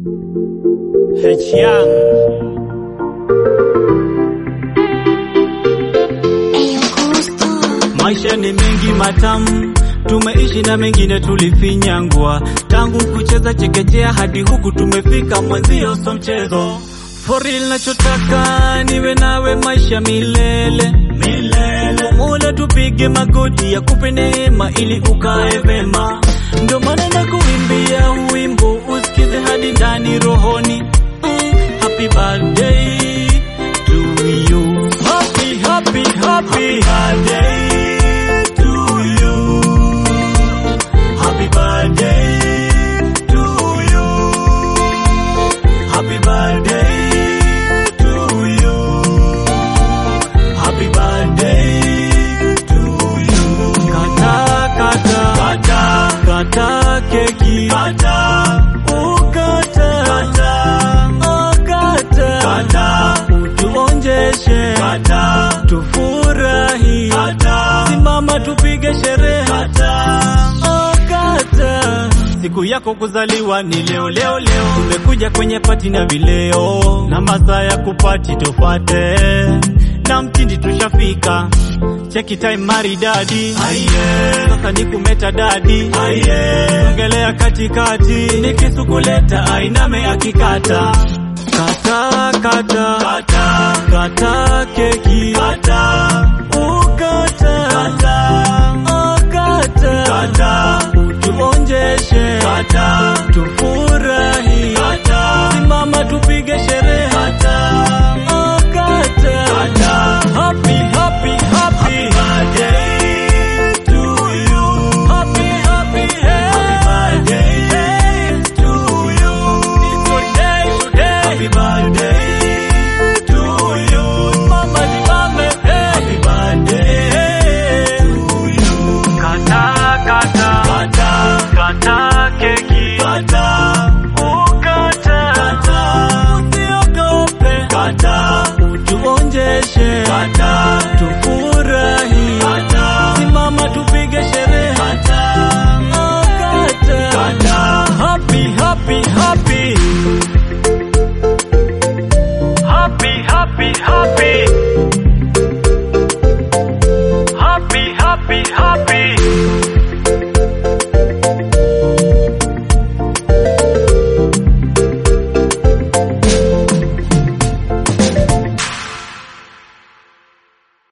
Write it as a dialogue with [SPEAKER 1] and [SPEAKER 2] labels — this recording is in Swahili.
[SPEAKER 1] H Young. Maisha ni mengi matamu, tumeishi na mengine tulifinyangwa. Tangu kucheza chekechea hadi huku tumefika, mwenzio so mchezo. For real nachotaka niwe nawe maisha milele milele. Mola tupige magoti ya kupe neema ili ukae vema, ndio maana nakuimbia wimbo usikize hadi ndani rohoni. Mm, happy birthday to you. Happy, happy, happy, birthday to you. Happy birthday to you. Happy birthday to you. Happy birthday to you. Kata, kata, kata, kata keki. Kata, ukata, kata, ukata, kata, utuonjeshe. Kata, tufurahi. Kata, simama tupige sherehe. Kata, ukata. Siku yako kuzaliwa ni leo leo leo, tumekuja kwenye pati na vileo na masaa ya kupati tufate na mtindi tushafika, cheki time maridadi, aiye sasa ni kumeta dadi, aiye ongelea katikati, nikisukuleta ainame akikata kata kata kata kata keki kata ukata kata ukata kata utuonjeshe kata tufurahi kata simama tupige sherehe kata ukata kata happy happy happy birthday to you happy happy happy birthday to you it's your day today happy birthday to you mama ni mama happy birthday to you kata kata kata kata keki kata ukata kata usiogope kata utuonjeshe kata tufu